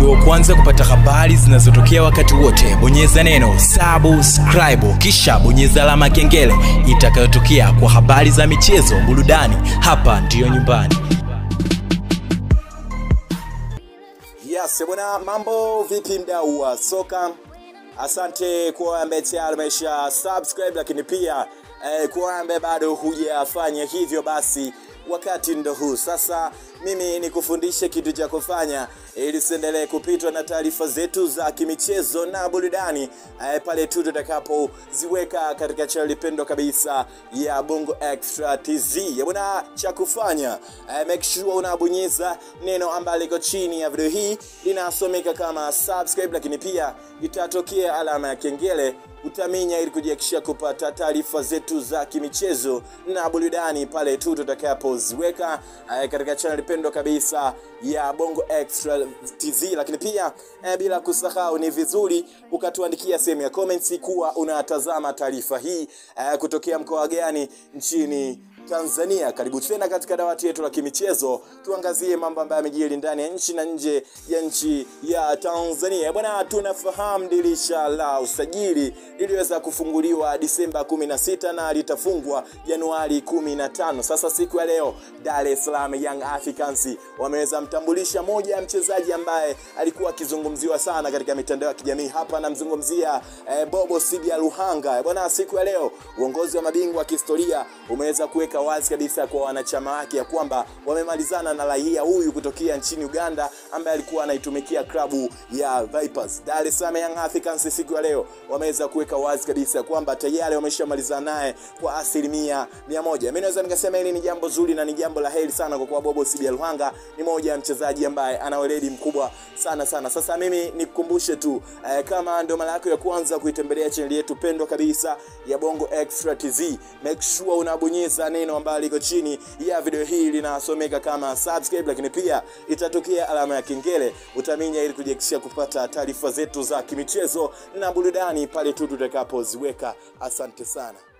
uwe wa kwanza kupata habari zinazotokea wakati wote bonyeza neno subscribe kisha bonyeza alama ya kengele itakayotokea kwa habari za michezo burudani hapa ndiyo nyumbani Yes, bwana, mambo vipi mdau wa soka? Asante kwa ambaye tayari umesha subscribe, lakini pia eh, kwa ambaye bado hujafanya hivyo, basi wakati ndo huu sasa. Mimi nikufundishe kitu cha kufanya ili usiendelee kupitwa na taarifa zetu za kimichezo na burudani eh, pale tu tutakapoziweka katika chaneli pendwa kabisa ya Bongo Extra TZ. Ya bwana, cha kufanya eh, make sure unabonyeza neno ambalo liko chini ya video hii linasomeka kama subscribe, lakini pia itatokea alama ya kengele utaminya ili kujihakikishia kupata taarifa zetu za kimichezo na burudani pale tu tutakapoziweka eh, katika channel pendwa kabisa ya Bongo Extra TZ. Lakini pia eh, bila kusahau, ni vizuri ukatuandikia sehemu ya comments kuwa unatazama taarifa hii eh, kutokea mkoa gani nchini Tanzania. Karibu tena katika dawati yetu la kimichezo, tuangazie mambo ambayo yamejiri ndani ya nchi na nje ya nchi ya Tanzania. Bwana, tunafahamu dirisha la usajili liliweza kufunguliwa Disemba 16 na litafungwa Januari 15. Sasa siku ya leo Dar es Salaam Young Africans wameweza mtambulisha moja ya mchezaji ambaye alikuwa akizungumziwa sana katika mitandao ya kijamii. Hapa namzungumzia eh, Bobo Sibia Luhanga. Bwana, siku ya leo uongozi wa mabingwa wa kihistoria umeweza kuweka wazi kabisa kwa wanachama wake ya kwamba wamemalizana na raia huyu kutokea nchini Uganda ambaye alikuwa anaitumikia klabu ya Vipers. Dar es Salaam Young Africans siku ya leo wameweza kuweka wazi kabisa kwamba tayari wameshamalizana naye kwa asilimia mia moja. Mimi naweza nikasema hili ni jambo zuri na ni jambo la heri sana kwa kuwa Bobo Sibia Luhanga ni moja ya mchezaji ambaye ana weledi mkubwa sana sana. Sasa mimi nikukumbushe tu eh, kama ndio mara yako ya kwanza kuitembelea chaneli yetu pendwa kabisa ya Bongo Extra TZ, make sure unabonyeza neno ambalo liko chini ya video hii linasomeka kama subscribe, lakini pia itatokea alama ya kengele utaminya, ili kujihakikishia kupata taarifa zetu za kimichezo na burudani pale tu tutakapoziweka. Asante sana.